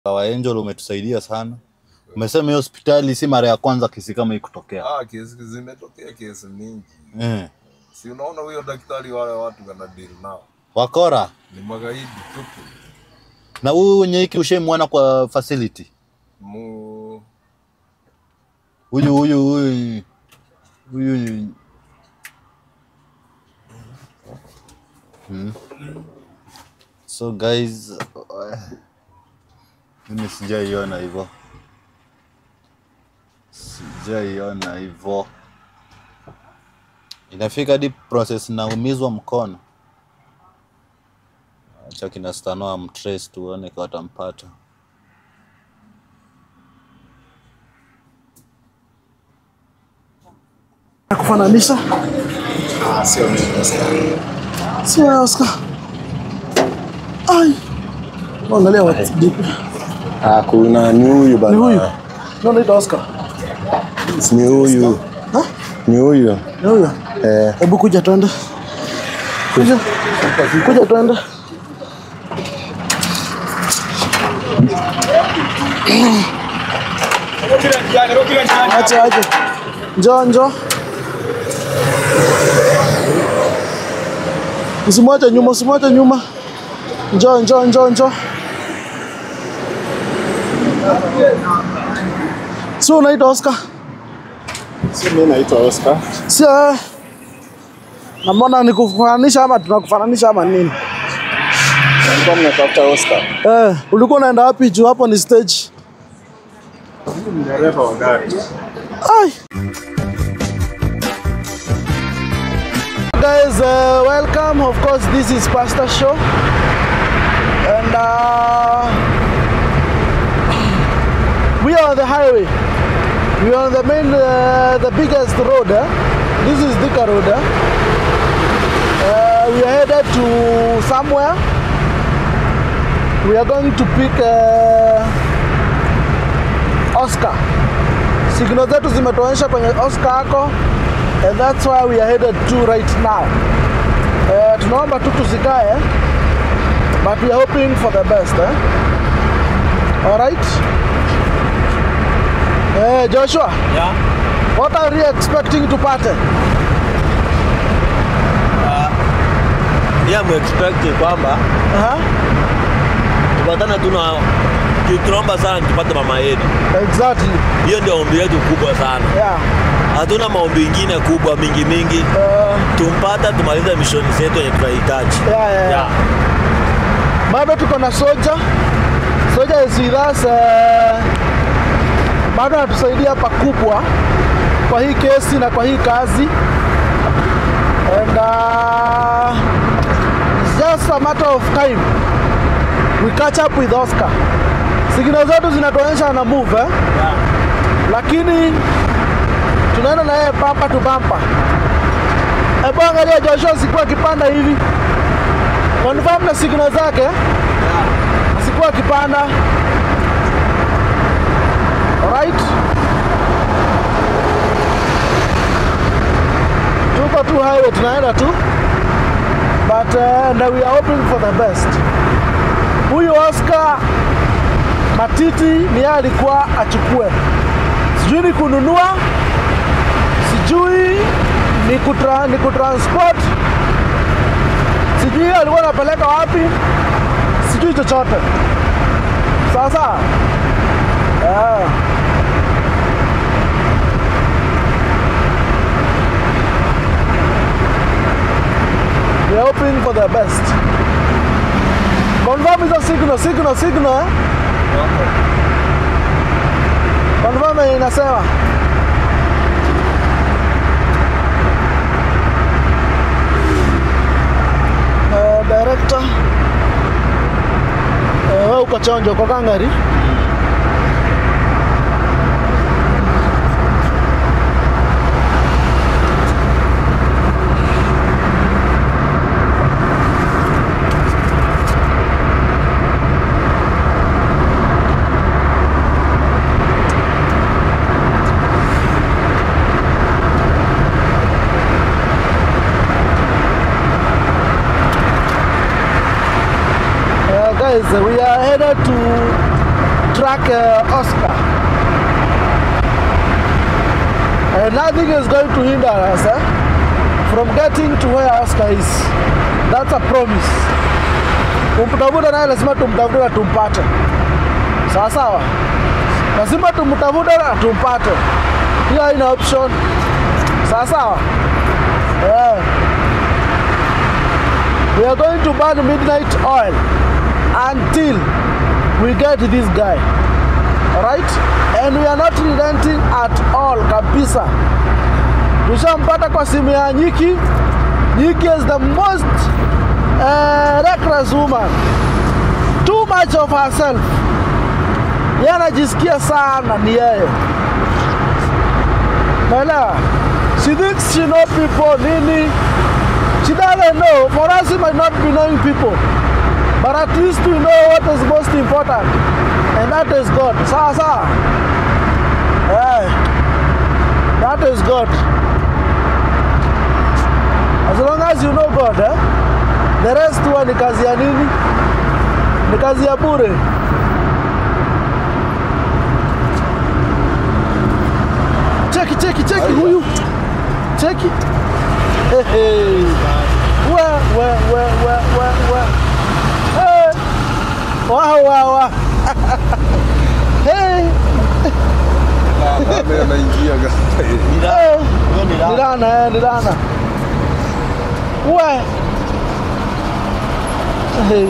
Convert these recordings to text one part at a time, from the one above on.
Wa Angel umetusaidia sana. Umesema hiyo hospitali si mara ya kwanza kesi kama hii kutokea. Ah, kesi zimetokea kesi mingi. Eh. Si unaona huyo daktari wale watu wana deal nao. Wakora. Ni magaidi tupu. Na huyu Nyeiki ushaimwona kwa facility? Mu Huyu huyu huyu huyu hmm. So guys, uh, mimi sijaiona hivyo, sijaiona hivyo. Inafika hadi process naumizwa mkono. Acha kina Stanoa mtrace tuone kwa watampata. kufananisha Sio mimi Oscar. sio ya Oscar. Ai, angalia watu dipi Ah, kuna ni huyu bana. ni huyu ndio anaitwa Oscar. Ni huyu. Ha? Ni huyu. Ni huyu. Eh, Hebu kuja twende, kuja kuja twende. Acha acha, njoo njoo, usimwache nyuma, usimwache nyuma. Njoo njoo njoo njoo. Si unaitwa Oscar? si mimi naitwa Oscar. Si wewe. Namona ni kufananisha ama tunakufananisha ama nini? Nilikuwa mnatafuta Oscar. Eh, ulikuwa unaenda wapi juu hapo ni stage? Ni dereva wa gari. Ai. Guys, uh, welcome. Of course, this is Pastor Show. And uh, we are on the highway. We are on the main, uh, the biggest road. Eh? This is Thika Road. Eh? Uh, we are headed to somewhere. We are going to pick uh, Oscar. Signal zetu zimetuonyesha kwenye Oscar ako and that's why we are headed to right now. Uh, tunaomba tu tusikae but we are hoping for the best eh? Alright? Eh, Joshua, Yeah. what are you expecting to pate? Yeah, expect kwamba Aha, tupatane tu na tunaomba sana tupate mama yetu. exactly. Hiyo ndio ombi letu kubwa sana. Yeah. Hatuna maombi ingine kubwa mingi mingi, Uh, tumpata tumalize mishoni zetu yenye tunahitaji. yeah, yeah, yeah. bado tuko na soja soja is with us eh, bado anatusaidia pakubwa kwa hii kesi na kwa hii kazi and uh, it's just a matter of time we catch up with Oscar signal zetu zinatuonyesha na move eh? lakini tunaenda na yeye bumper to bumper hebu angalia Joshua sikuwa akipanda hivi confirm na signal zake asikuwa akipanda alright tuko tu highway tunaenda tu but uh, and we are hoping for the best huyu Oscar matiti ni yeye alikuwa achukue sijui ni kununua sijui ni, kutra, ni kutransport sijui alikuwa anapeleka wapi, sijui chochote. Sasa yeah. We are hoping for the best. Confirm hizo signal, signal, signal eh? Confirm yenye inasema Eh, director Eh, wewe uko chonjo uko kangari Uh, guys, we are headed to track uh, Oscar. And nothing is going to hinder us eh, from getting to where Oscar is. That's a promise. Kumtafuta naye lazima tumtafute na tumpate. Sawa sawa, lazima tumtafute na tumpate. Hiyo haina option. Sawa sawa. Yeah. We are going to burn midnight oil until we get this guy. Alright? And we are not relenting at all kabisa. Tushampata kwa simu ya Nyiki. Nyiki is the most uh, reckless woman. Too much of herself. Yeye anajisikia sana ni yeye. Naelewa? She thinks she know people nini. She doesn't know. For us, we might not be knowing people. But at least we know what is most important. And that is God. Sawa sawa. Yeah. That is God. As long as you know God, eh? The rest huwa ni kazi ya nini? Ni kazi ya bure. Cheki, cheki, cheki huyu. Cheki. Hey, hey. We, we, we, we, we, we. Hey. Wow, wow, wow. hey. Nani anaingia gari? Hey. Huyo ni Ni Lana. Lana, eh, ni Lana. We. Hey.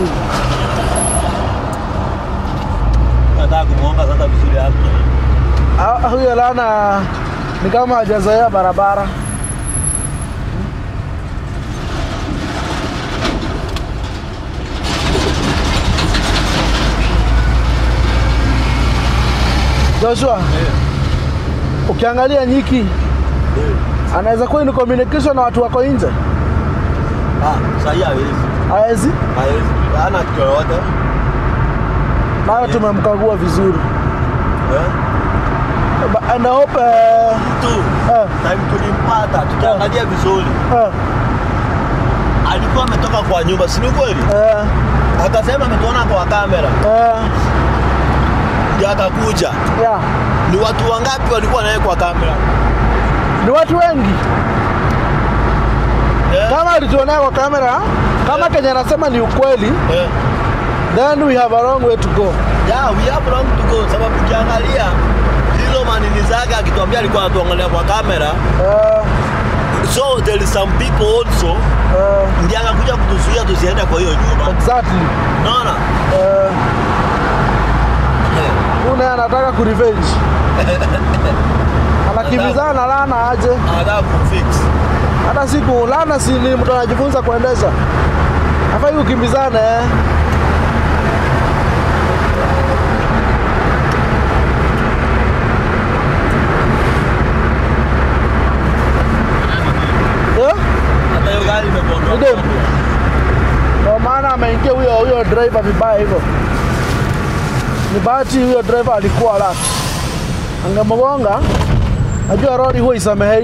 Nataka kumuomba sasa vizuri hapo. Ah, Huyo Lana ni kama hajazoea barabara. Joshua, ukiangalia Nyiki anaweza kuwa ni communication na watu wako nje, Ah, sasa hawezi. hawezi Hawezi. Hana kitu yoyote. nayo, tumemkagua vizuri Eh? Ba- and I hope uh, Tu. uh, Time tulimpata tukiangalia vizuri. uh, Alikuwa ametoka kwa nyumba, si ni kweli? uh, Akasema ametuona kwa kamera. uh, Ndio akakuja. yeah. Ni watu wangapi walikuwa naye kwa kamera? Ni watu wengi Eh? kama alituonea kwa kamera, kama Kenya anasema ni ukweli, Eh. then we have a long way to go. Yeah, we have long to go sababu ukiangalia hizo manini zake akituambia alikuwa anatuangalia kwa kamera. Uh, So there is some people also uh, ndiye akakuja kutuzuia tusiende kwa hiyo nyumba. exactly. Unaona? Uh, huyu naye anataka kurevenge, anakimbizana na Lana aje. Anataka kufix. Hata siku Lana si ni mtu anajifunza kuendesha, afai ukimbizane eh. Yeah? Hata hiyo gari imepondwa. Ndio. Ndio maana ameingia huyo huyo driver vibaya hivyo. Ni bahati huyo driver alikuwa alert. Angemgonga, najua lori huwa isamehei.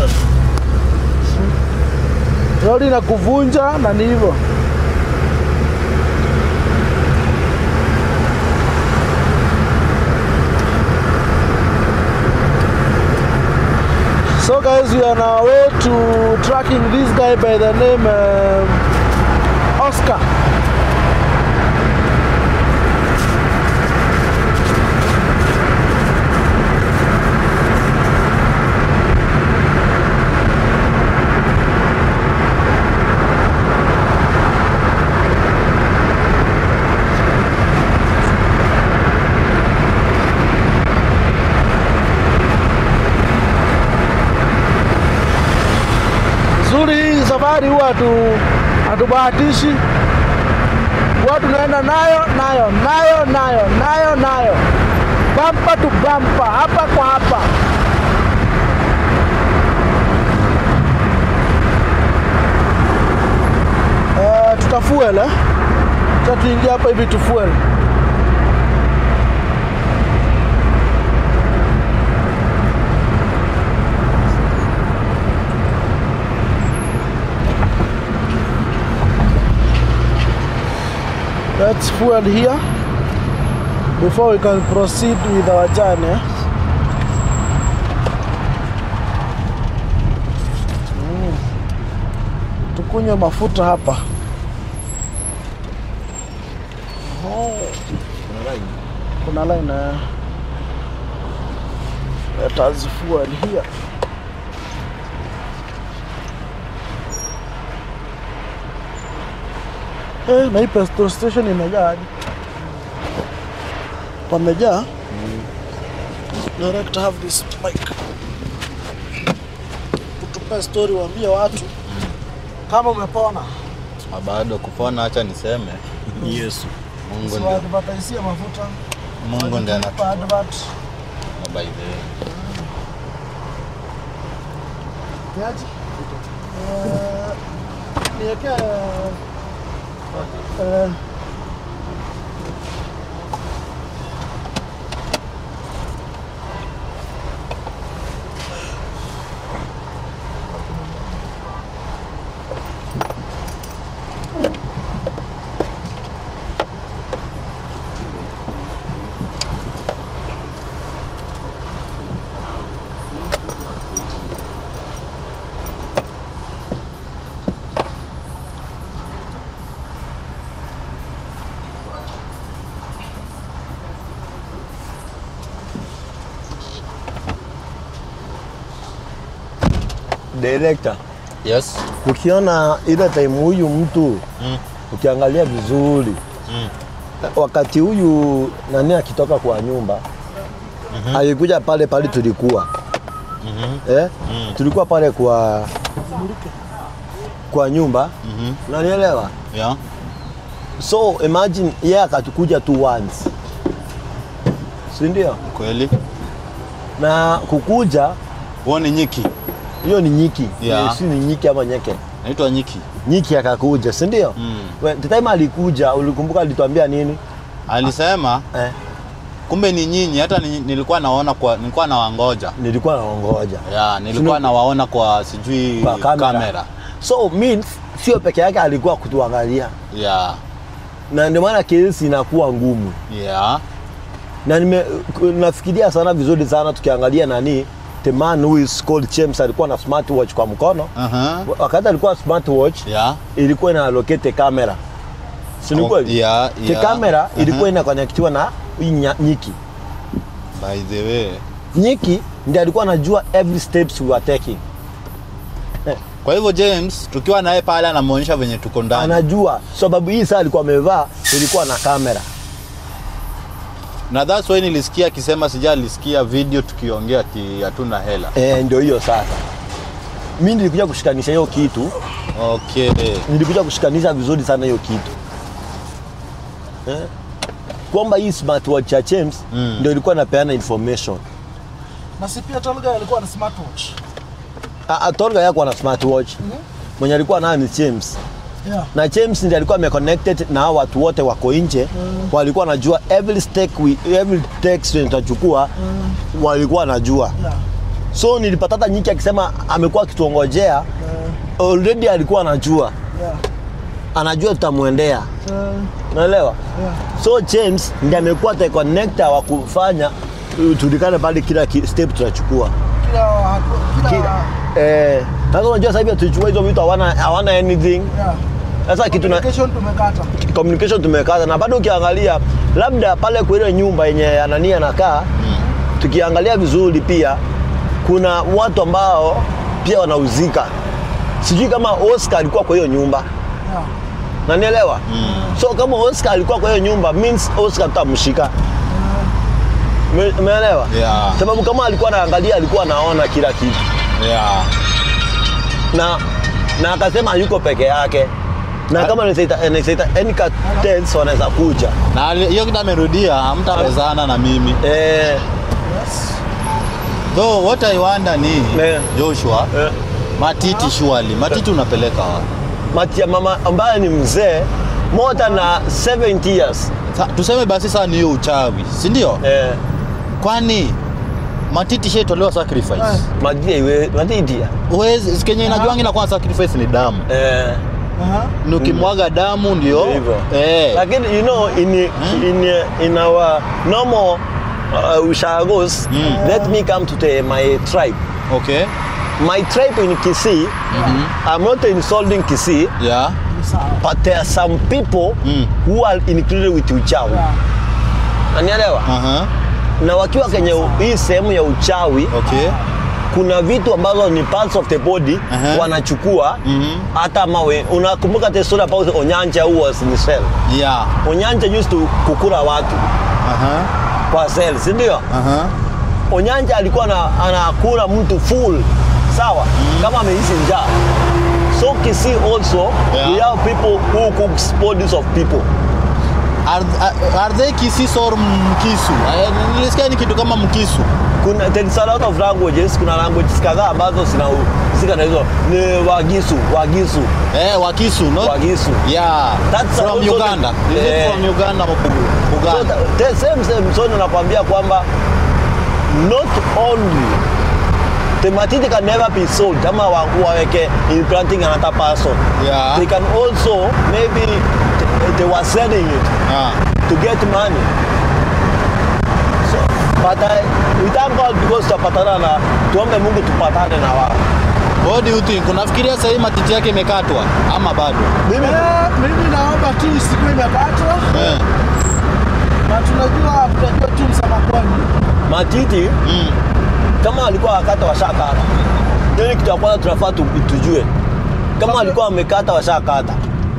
Lori na kuvunja na ni hivyo. So guys, we are on our way to tracking this guy by the name um, Oscar. Zuri hii safari huwa hatu hatubahatishi, huwa tunaenda nayo nayo nayo nayo nayo nayo, bampa tu bampa, hapa kwa hapa. Uh, tutafuel eh? Cha tuingia hapa hivi tufuel. Let's fuel here. before we can proceed with our journey. Mm. Tukunywe mafuta hapa. Oh. Kuna line eh. Let us fuel here. Eh, na hii petrol station imejaa hadi. Pamejaa. Direct have this mic. Utupe story waambie watu kama umepona. Ah, bado kupona, acha niseme Yesu. Mungu ndio Siwadvertisia mafuta. Mungu ndiye Wajitupa anatupa advert. by the way. Kiaje? Eh, niweke eh, Director, Yes. ukiona ile time huyu mtu Mm. ukiangalia vizuri Mm. wakati huyu nani akitoka kwa nyumba alikuja pale pale tulikuwa Mhm. eh? Mm. tulikuwa pale kwa kwa nyumba Mhm. unanielewa Yeah. so imagine yeye akatukuja tu once si ndio Kweli. na kukuja Huo ni nyiki. hiyo ni nyiki Yeah. Eh, si ni nyiki ama nyeke Naitwa nyiki. nyiki akakuja si ndio Mm. We- the time alikuja ulikumbuka alituambia nini Alisema eh, kumbe ni nyinyi, hata ni, nilikuwa naona kwa nilikuwa nawangoja. nilikuwa naongoja Yeah, nilikuwa Sino- nawaona kwa sijui kwa kamera. kamera. so means sio peke yake alikuwa kutuangalia Yeah. na ndio maana kesi inakuwa ngumu Yeah. na nime, nafikiria sana vizuri sana tukiangalia nani the man who is called James alikuwa na smartwatch kwa mkono Uh-huh. wakati alikuwa smartwatch Yeah. ilikuwa ina allocate kamera si ni Oh, kweli yeah, the yeah. kamera Uh-huh. ilikuwa inaconnectiwa na hii nya- nyiki By the way. nyiki ndiye alikuwa anajua every steps we were taking Kwa hivyo James tukiwa naye pale anamuonyesha venye tuko ndani. anajua sababu hii saa alikuwa amevaa ilikuwa na kamera Na that's why nilisikia akisema sijalisikia video tukiongea ati hatuna hela. e, ndio hiyo sasa mi nilikuja kushikanisha hiyo kitu Okay. nilikuja kushikanisha vizuri sana hiyo kitu eh? kwamba hii smartwatch ya James Mm. ndio ilikuwa inapeana information na si pia Tolga alikuwa na smartwatch. Ah, ah, Tolga yako na smartwatch mwenye alikuwa nayo ni James Yeah. na James ndiye alikuwa ameconnected na hao watu wote wako nje walikuwa wanajua every step we, every text tutachukua walikuwa wanajua Yeah. so nilipata hata nyiki akisema amekuwa akituongojea already alikuwa anajua Yeah. anajua tutamwendea Uh, unaelewa yeah. so James ndiye amekuwa the connector wa kufanya uh, tulikane pale kila ki- step tunachukua Kila kila, kila eh, sasa unajua sasa hivi tulichukua hizo vitu hawana hawana anything yeah. sasa kitu na Communication tumekata. communication tumekata na bado ukiangalia labda pale kwa ile nyumba yenye anania anakaa tukiangalia vizuri pia kuna watu ambao pia wanauzika sijui kama Oscar alikuwa kwa hiyo nyumba Yeah. nanielewa so kama Oscar alikuwa kwa hiyo nyumba means Oscar tutamshika Me- umeelewa Yeah. sababu kama alikuwa anaangalia alikuwa anaona kila kitu Yeah. na na akasema yuko peke yake na kama anaita any cartels wanaweza kuja Na ali- hiyo kitu amerudia, hamtawezana na mimi. eh, Yes. Though what I wonder ni Eh. Joshua, eh, Matiti surely. Matiti unapeleka wapi? mati ya mama ambaye ni mzee more than uh, 70 years Sa, tuseme basi saa ni hiyo uchawi, si ndio? eh, Kwani Matiti shaitolewa sacrifice. madia iwe matidia Uwezi, Kenya inajuangi na kwa sacrifice ni damu. eh, Aha. ni ukimwaga damu ndio Hivyo. eh. lakini you know in, in, in our normal uh, ushagos let me come to the, my tribe Okay. my tribe in Kisii I'm not insulting Kisii Yeah. but there are some people Mm. who are included with uchawi nanielewa Aha. na wakiwa kwenye u- hii sehemu ya uchawi Okay. kuna vitu ambazo ni parts of the body Aha. wanachukua Mhm. hata mawe unakumbuka the story about Onyanja who was in cell Yeah. Onyanja used to kukula watu Aha. kwa cell si ndio Aha. Onyanja alikuwa na, anakula mtu full sawa kama amehisi njaa so Kisii also Yeah. we have people who cooks bodies of people Are, are, are they Kisii or Mkisu? Eh, Nilisikia ni kitu kama Mkisu. kuna there is a lot of languages kuna languages kadhaa ambazo zinahusika na hizo ni Wagisu Wagisu Eh, Wakisu, no? Wagisu Yeah. That's from also the- Uganda. Is it Eh. from Uganda or So Uganda? the the same same so nakwambia kwamba not only the matiti can never be sold kama wa- waweke implanting another person Yeah. they can also maybe th- they were selling it Ah. to get money so, but I, we thank God because tutapatana na tuombe Mungu tupatane na wao What do you think? Unafikiria sasa hii matiti yake imekatwa ama bado? mimi Eh, mimi naomba tu isikuwe imekatwa Eh. na tunajua tunajua tu msamakwani matiti Mm. kama alikuwa wakata washakata hiyo ni kitu ya kwanza tunafaa tu- tujue kama alikuwa amekata washakata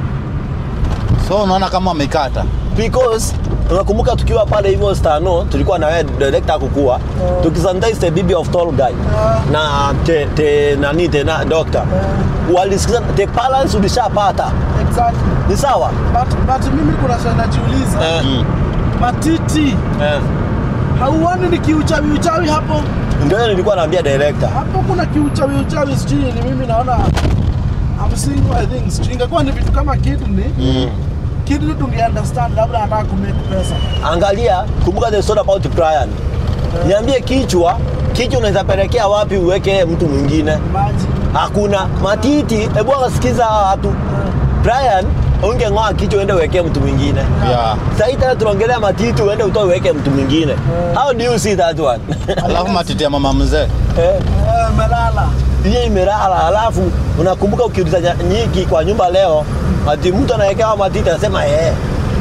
So unaona kama amekata. because unakumbuka tukiwa pale hivyo stano tulikuwa na wewe director kukua tukisanitize the bibi of tall guy na te, te nani te na doctor walisikiza the balance ulishapata exactly ni sawa but, but mimi kuna swali najiuliza eh, Mm. matiti eh. hauoni ni kiuchawi uchawi hapo ndio hiyo nilikuwa naambia director hapo kuna kiuchawi uchawi sijui ni mimi naona I'm seeing I think sijui ingekuwa ni vitu kama kidney mm. kidney tunge understand labda anataka kumake pesa angalia kumbuka the story about Brian niambie kichwa kichwa unaweza pelekea wapi uweke mtu mwingine maji hakuna matiti hebu akasikiza hawa watu Brian ungeng'oa kichwa uende uwekee mtu mwingine Yeah. sahii tena tunaongelea matiti uende utoe uweke mtu mwingine how do you see that one Alafu matiti ya mama mzee. Eh, eh, melala hiyo imelala alafu unakumbuka ukiuliza nya- nyiki kwa nyumba leo ati mtu anawekewa matiti anasema eh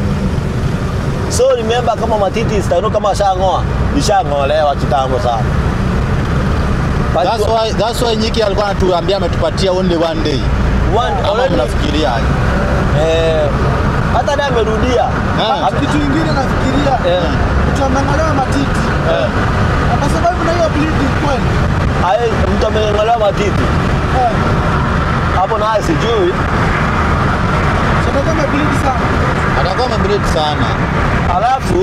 so remember kama matiti stano kama ashang'oa ishang'olewa kitambo sana But That's why, that's why Nyiki alikuwa anatuambia ametupatia only one day. one, Ama already, mnafikiria aje? eh, hata naye amerudia Ah. Ame- kitu ingine nafikiria eh, mtu ameng'olewa matiti eh. na kwa sababu na hiyo bleeding kweli Aye, mtu ameng'olewa matiti eh, hapo naye sijui sasa kama bleed sana Atakuwa amebreed sana. alafu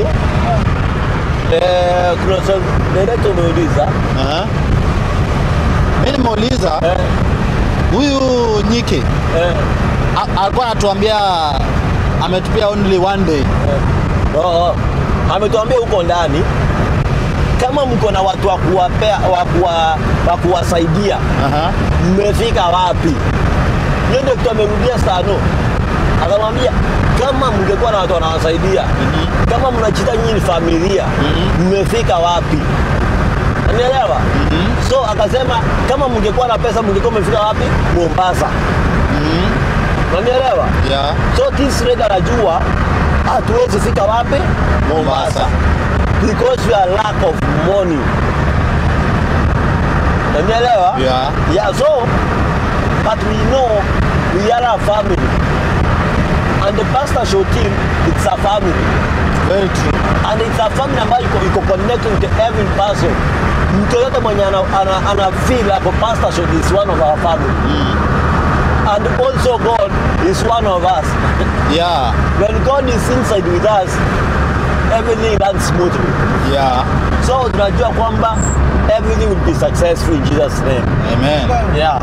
eh, kuna swali director umeuliza Aha. Mimi nimeuliza eh, huyu Nyiki eh, a- alikuwa anatuambia ametupia only one day. Oh, oh. ametuambia huko ndani kama mko na watu wa kuwapea wa kuwa- wa kuwasaidia Aha. mmefika wapi? Hiyo ndio kitu amerudia Sano, akamwambia kama mngekuwa na watu wanawasaidia kama mnachita nyinyi ni familia mmefika wapi? Unielewa? So akasema kama mngekuwa na pesa mngekuwa mmefika wapi? Mombasa. Unanielewa? Yeah. So this red anajua hatuwezi fika wapi? Mombasa. Because we are lack of money. Unanielewa? Yeah. Yeah, so but we know we are a family. And the pastor show team it's a family. Very true. And it's a family ambayo iko, iko connected to every person. Mtu yoyote mwenye ana, ana, ana feel ako pastor show is one of our family. And also God is one of us. Yeah. When God is inside with us, everything runs smoothly. Yeah. So tunajua kwamba everything will be successful in Jesus name. Amen. Yeah.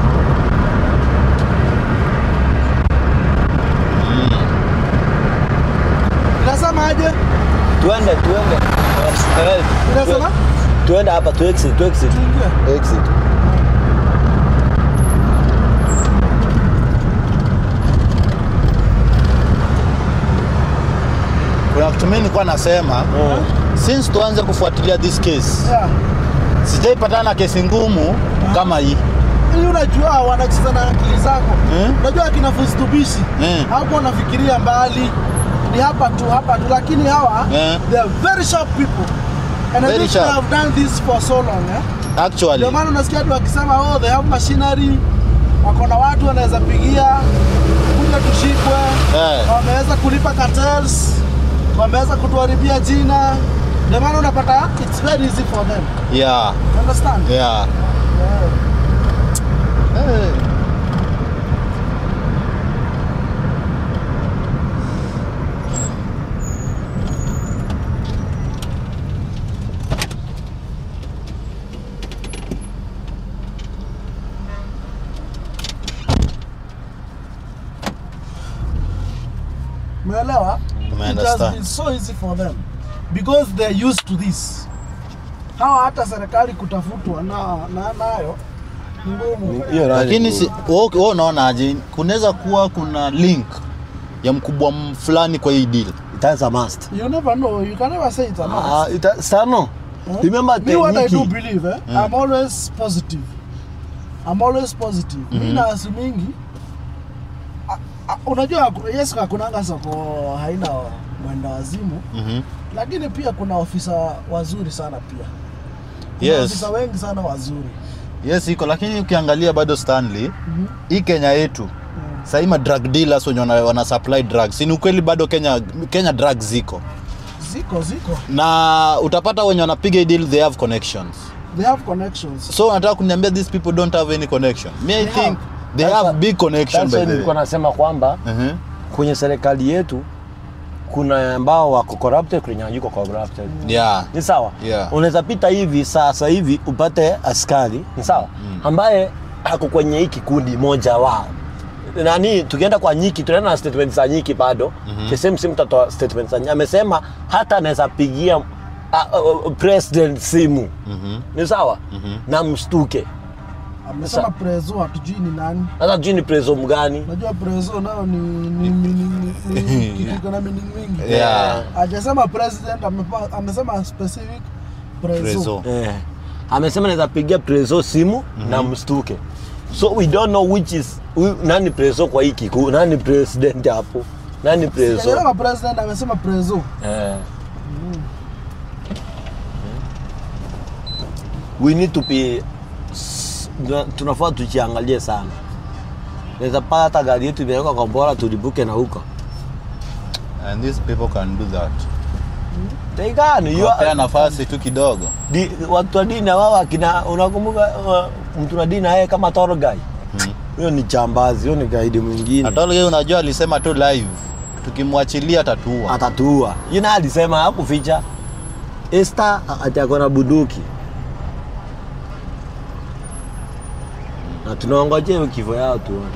inasema aje Tuende tuende. Eh, inasema Tuende hapa tu exit, tu exit. tuingie Exit. kuna kitu mimi nilikuwa nasema since tuanze kufuatilia this case Yeah. sijaipatana na kesi ngumu kama hii Hii unajua wanacheza na akili zako. Hmm? Unajua akina Fustubishi Hmm. hapo wanafikiria mbali, ni hapa tu hapa tu, lakini hawa Eh. they are very sharp people and I Very think sharp. they have done this for so long eh? actually Ndio maana unasikia watu wakisema oh, they have machinery, wako na watu wanaweza pigia kuja tushikwe, Eh. wameweza kulipa cartels, wameweza kutuharibia jina. Ndio maana unapata it's very easy for them. yeah You understand? yeah Eh. Umeelewa? Ume It has understand. been so easy for them because they're used to this. Hawa hata serikali kutafutwa na, na nayo ni ngumu. Hiyo nani lakini tu- si wewe wewe unaonaje kunaweza kuwa kuna link ya mkubwa m- fulani kwa hii deal That's a must. You never know. You can never say it's a must. Ah, ita, Sano, Hmm? remember Me what I do Teniki. believe, eh, I'm always positive. I'm always positive. Mi na asimingi a- a- unajua ku- yes hakunanga soko haina mwenda wazimu Mhm. lakini pia kuna ofisa wazuri sana pia kuna Yes. ofisa wengi sana wazuri yes iko lakini ukiangalia bado stanley Mhm. hii kenya yetu sahii ma drug dealers wenye wana, wana supply drugs ni ukweli bado kenya kenya drugs ziko ziko ziko na utapata wenye wanapiga hii deal they have connections they have connections so unataka kuniambia these people don't have any connection me i They think have. they That's have why- big connection That's by why the nilikuwa way nasema kwamba Mhm. kwenye serikali yetu kuna ambao wako corrupted, kuna wenye hayuko corrupted. yeah Ni sawa? Yeah. Unaweza pita hivi sasa hivi upate askari, ni sawa? Ambaye ako kwenye hii kikundi moja wao. Nani tukienda kwa Nyiki tunaenda na statement za Nyiki bado. Mm-hmm. The same same tutatoa statement za Nyiki. Amesema hata anaweza pigia uh, uh, president simu. Mhm. Ni sawa? Na mstuke. amesema Sa- prezo hatujui ni nani Hata tujui ni preso mgani. najua prezo nao ni, ni, ni, ni, ni, ni kitu iko na meaning mingi Yeah. hajasema president amepa- amesema specific prezo, Prezo. Eh, amesema naweza pigia preso simu na mstuke so we don't know which is hu- nani preso kwa hii kiku nani president hapo nani preso Sijasema president amesema prezo eh. we need to be s- tuna- tunafaa tujiangalie sana naweza pata hata gari yetu imewekwa kwa bora tulibuke na huko and these people can do that teikani you are- Wapea nafasi tu kidogo di, watu wa dini wao akina unakumbuka uh, mtu wa dini yeye kama toro guy huyo ni chambazi huyo ni gaidi mwingine atolge unajua alisema tu live tukimwachilia tatua atatuua yina alisema hakuficha Esther ati ako na bunduki na tunaongojea hiyo kifo yao tuone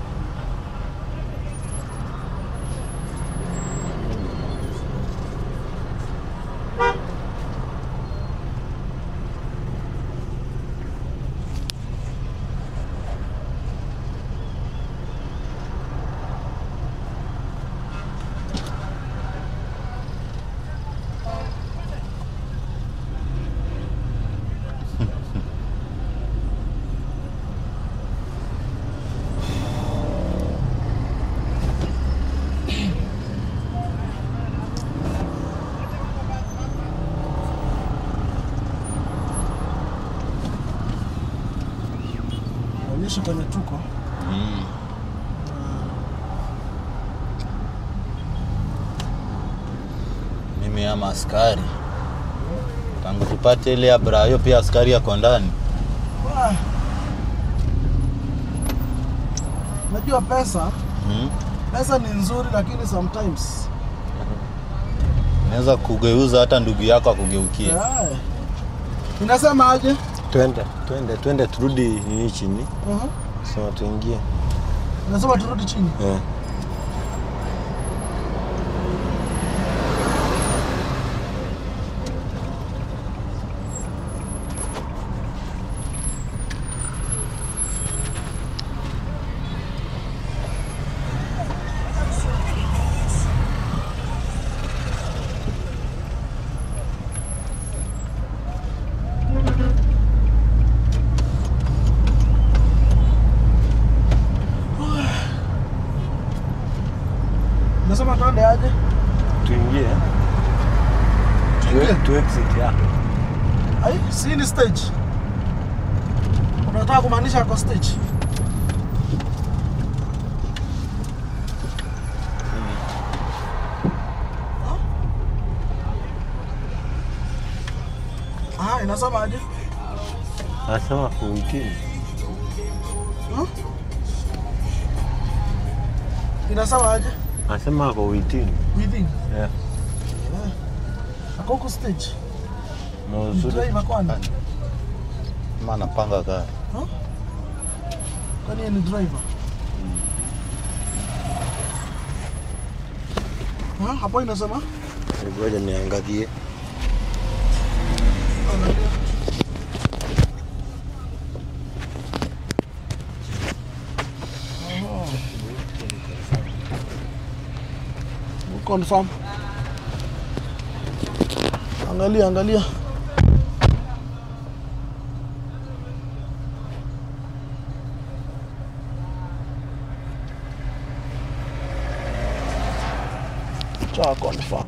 onyesha kwenye tuko mimi ama askari tangu tupate ile abra hiyo pia askari yako ndani Ah. najua pesa hmm? pesa ni nzuri lakini sometimes naweza kugeuza hata ndugu yako akugeukie Aye. inasema aje twende twende twende turudi nini chini Mhm. sema tuingie inasema turudi chini eh. exit ya. Ai, si ni stage. Unataka kumaanisha ako stage? Ah, inasema aje? Anasema kuitini. Inasema aje? Anasema ako uitini. Within. Yeah. Ako huko stage. Na uzuri. Driver kwani? Ama anapanga gari. Kwani yeye ni driver? Ha, hapo inasema? Ngoja niangalie. Angalia. Oh. Confirm. Angalia, angalia. Cha confirm.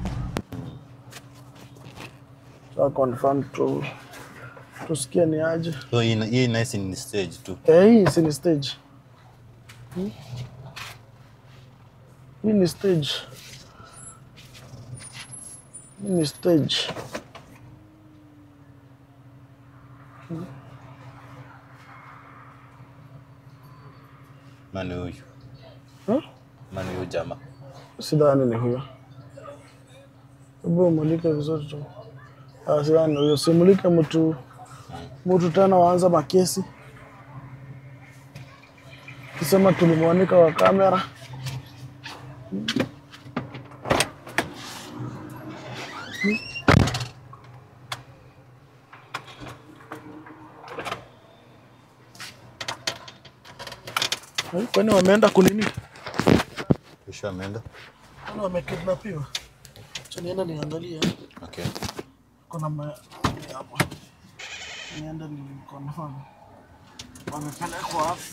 Cha confirm tu tusikie ni aje. So hii hii nice ni stage tu. Eh, hii si ni stage. Hmm? Hii ni stage. Hii ni stage. Nani huyu? Huh? Nani huyu jamaa? Sidhani ni huyo. Hebu umulike vizuri tu. Ah, sidhani ni huyo. Simulike mtu mtu tena waanza makesi. Kisema tulimwanika kwa kamera. Eh, Kwani wameenda kunini? Kisha ameenda. Kwani wamekidnapiwa? Acha nienda niangalie. Okay. Kuna ma... hapo. Nienda ni confirm. Wamepelekwa wapi?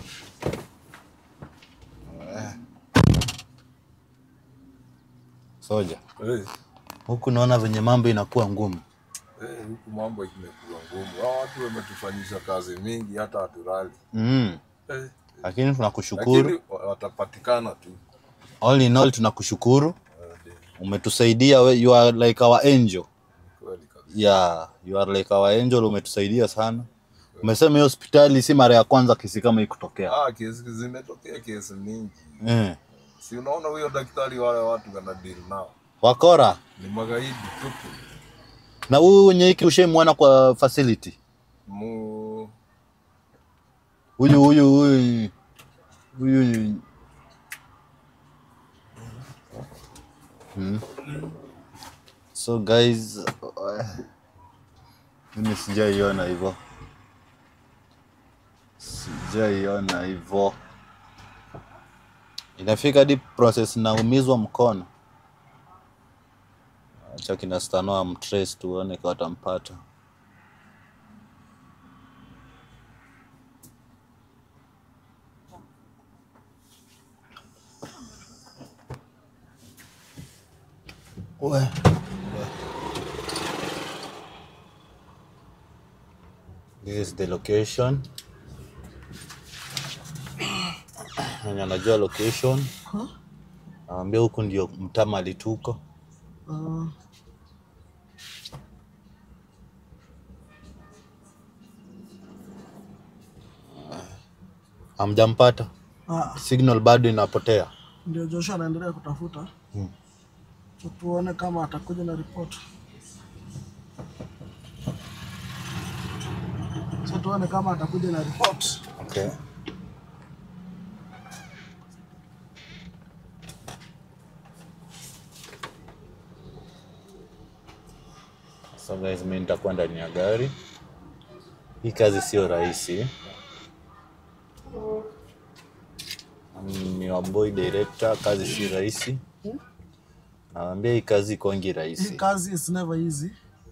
Soja. Eh, Huku naona venye mambo inakuwa ngumu. eh, huku mambo imekuwa ngumu. Hao watu wametufanyisha kazi mingi hata haturali. Mm. Eh, Lakini tunakushukuru. lakini wa- watapatikana tu. All in all tunakushukuru. Eh, ndio, Umetusaidia we, you are like our angel. kweli kabisa. Yeah, you are like our angel, umetusaidia sana. Umesema hiyo hospitali si mara ya kwanza kesi kama hii kutokea. Ah, kesi zimetokea kesi mingi. Eh. Si unaona huyo daktari wale watu wana deal nao. Wakora. Ni magaidi tupu. Na huyu wenye hiki ushaimwona kwa facility? Mu Huyu huyu huyu huyu hmm. So guys, uh, mimi sijaiona hivyo, sijaiona hivyo. Inafika hadi process naumizwa mkono. Acha kina Stanoa mtrace tuone kwa watampata. We. This is the location. Mwenye anajua location. Nawambia huku ndio mtaa mali tuko. Uh, Hamjampata? ah, Signal bado inapotea. ndio Joshua anaendelea kutafuta Hmm. so tuone kama atakuja na ripoti. So tuone kama atakuja na ripoti. Okay. So guys, mimi nitakuwa ndani ya gari. Hii kazi sio rahisi. Mm, Ni waboy director, kazi si rahisi. Naambia hii kazi ikongi Hii rahisi. kazi is never easy.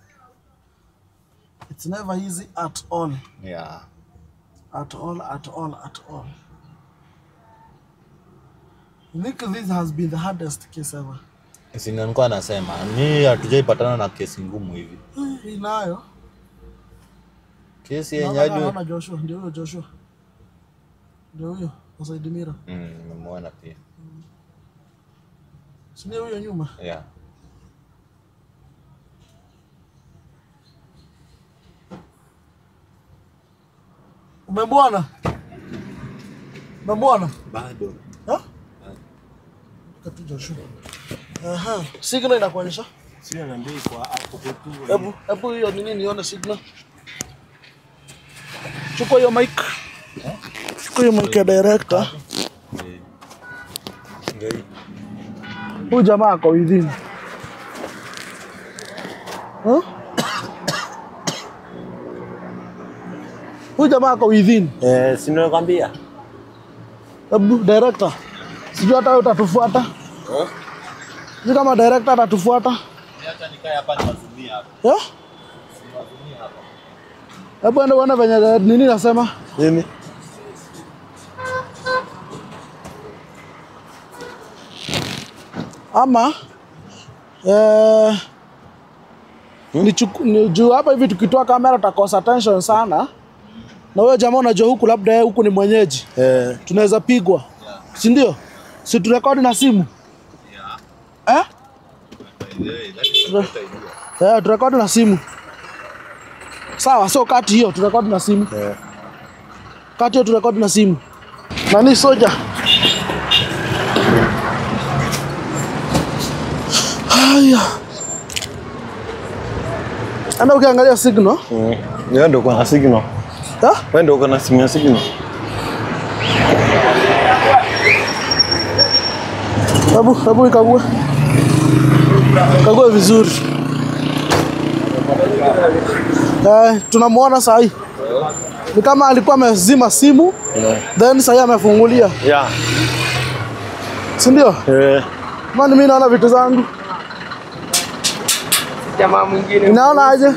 It's never easy at all. Yeah. At all, at all, at all. I think this has been the hardest case ever. Si ndio nilikuwa nasema mi hatujaipatana na kesi ngumu hivi. Hii nayo. Kesi yenye Naona hadi naona Joshua, ndio huyo Joshua. Ndio huyo, Said Mira. mm, nimemuona pia. Si ndio huyo nyuma? Yeah. Umemwona? Umemwona? Bado. Ha? Katu Joshua. Aha, signal inakuonyesha? Sio inaandikwa hapo kwetu. Hebu hebu hiyo nini nione signal. Chukua hiyo mic. Chukua hiyo mic ya director. Eh. Ngai. Huyu jamaa ako within. Huh? Huyu jamaa ako within. Eh, si nimekwambia. Hebu director. Sijui hata wewe utatufuata. Eh? Sijui kama director atatufuata. Acha nikae hapa niwazumie hapa. Eh? Hebu ende uone venye nini nasema. Nini? ama eh, ni chuku, ni juu hapa hivi tukitoa kamera tutakosa tension sana, na wewe jamaa unajua huku labda yeye huku ni mwenyeji, Eh, tunaweza pigwa, si ndio? Si turekodi na simu eh? Eh, turekodi na simu sawa, so kati hiyo turekodi na simu eh. kati hiyo turekodi na simu. Nani soja? Haya, enda ukiangalia signal Mm. Wewe ndio uko na signal. ha? Wewe ndio uko na simu ya signal. Hebu hebu ikague, kague vizuri. Eh, tunamuona saa hii ni kama alikuwa amezima simu then saa hii amefungulia, Yeah. si ndio? Eh. Mani mimi naona vitu zangu, Jamaa mwingine inaona aje?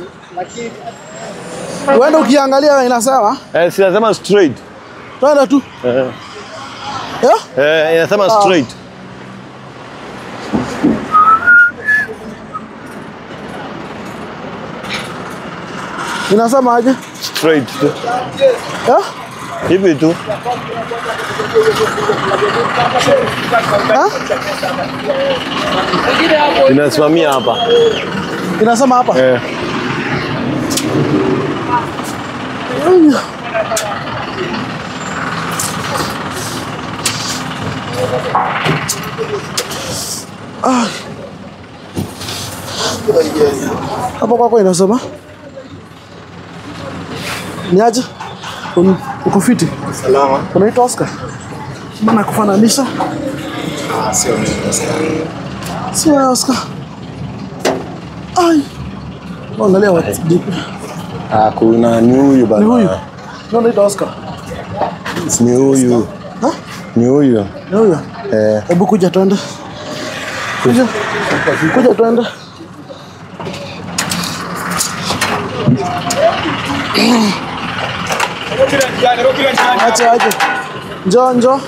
Uende ukiangalia inasema Eh, si nasema straight. twende tu Eh. eh? Eh, inasema straight. Inasema aje Straight tu. eh? Hivi tu. Eh? Inasimamia hapa. Inasema hapa Eh. hapo kwako inasema ni aje? Un- Uko fiti? salama. Unaitwa Oscar? Mbona kufananisha? Ah, sio mimi Oscar. Si wewe Oscar. Ai. Angalia watu dipi. Ah, kuna ni huyu bana. Ni huyu. Ndio unaitwa Oscar. Ni huyu. Ha? Ni huyu. Ni huyu. Eh. Hebu kuja twende. Kuja. Kuja twende. Acha aje. Njoo njoo.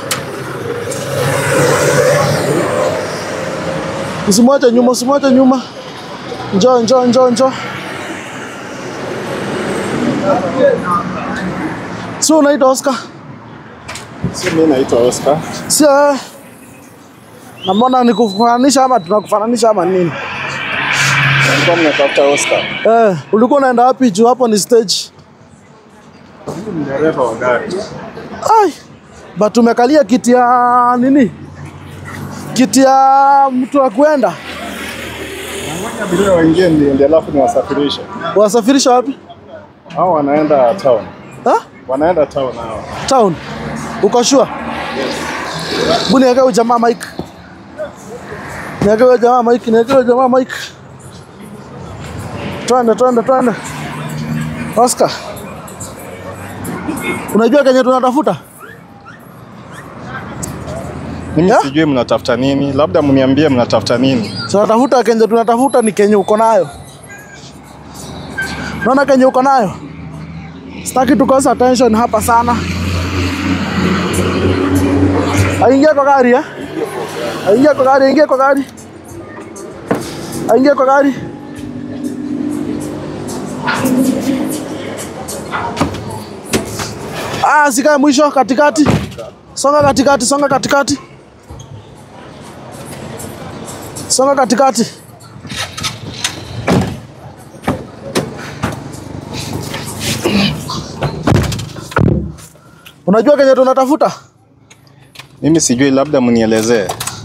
Usimwache nyuma, usimwache nyuma. Njoo njoo njoo njoo. Si unaitwa Oscar? Sio mimi naitwa Oscar. Sio wewe. Na mbona nikufananisha ama tunakufananisha ama nini? Nilikuwa mnatafuta Oscar. Eh, ulikuwa unaenda wapi juu hapo ni stage? Mimi ni dereva wa gari. Ai. But umekalia kiti ya nini? Kiti ya mtu wa kwenda. Ngoja abiria waingie ndio ndio alafu niwasafirishe. Wasafirisha wapi? Hao wanaenda town. Ha? Wanaenda town hao. Town. Uko sure? Hebu niwekee huyu jamaa mic. Niwekee huyu jamaa mic, niwekee huyu jamaa mic. Twende, twende, twende. Oscar. Unajua kenye tunatafuta? Mimi Yeah? sijui mnatafuta nini. Labda mniambie mnatafuta nini. tunatafuta kenye tunatafuta ni kenye uko nayo. Naona kenye uko nayo, sitaki tukosa attention hapa sana. Aingia kwa gari eh? Aingia kwa gari, aingia kwa gari. Aingie kwa gari. Ah, sikae mwisho katikati. Songa katikati, songa katikati. Songa katikati. Unajua kenye tunatafuta? Mimi sijui, labda mnielezee.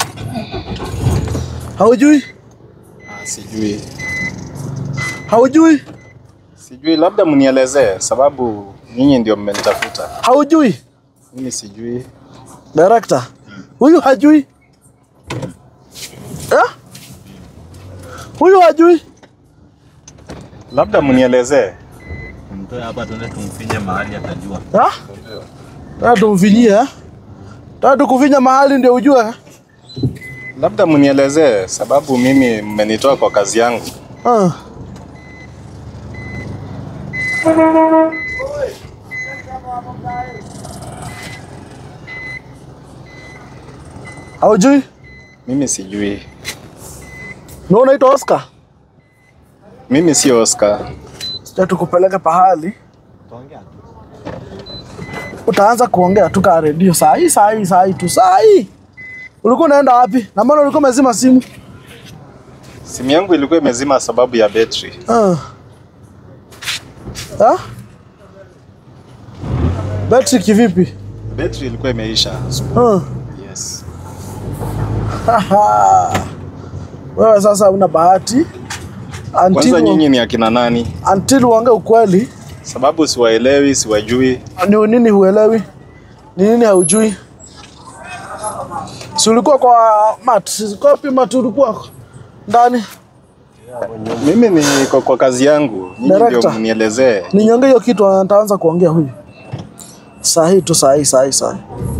Haujui? Ah, sijui, Haujui? sijui, labda mnielezee sababu nyinyi ndio mmenitafuta. Haujui? Mimi sijui. Director. Huyu hajui. Eh? Huyu hajui. Labda mnielezee. Mtoe hapa tuende tumfinye mahali atajua. Ah? Tatu tumfinyie eh? Tatu kufinya mahali ndio ujue. eh? Labda mnielezee sababu mimi mmenitoa kwa kazi yangu. Ah. Haujui? Mimi sijui. Na unaitwa Oscar? Mimi si Oscar. Sija tukupeleke pahali. Utaanza kuongea tu kaa redio saa hii saa hii saa hii tu saa hii. Ulikuwa unaenda wapi? Na mbona ulikuwa umezima simu? Simu yangu ilikuwa imezima sababu ya betri. Ah. Ah? Betri kivipi? Betri ilikuwa imeisha. Ah. Yes. Haha. Wewe sasa una bahati Kwanza until, nyinyi ni akina nani? until uongee ukweli. Sababu siwaelewi, siwajui. Ni nini huelewi? Ni nini haujui? Si ulikuwa kwa mat? Kopi mat ulikuwa ndani? Mimi niko kwa kazi yangu, nyinyi ndio Director. mnielezee. Ninyonge hiyo kitu, nitaanza kuongea huyu saa hii tu, saa hii, saa hii, saa hii.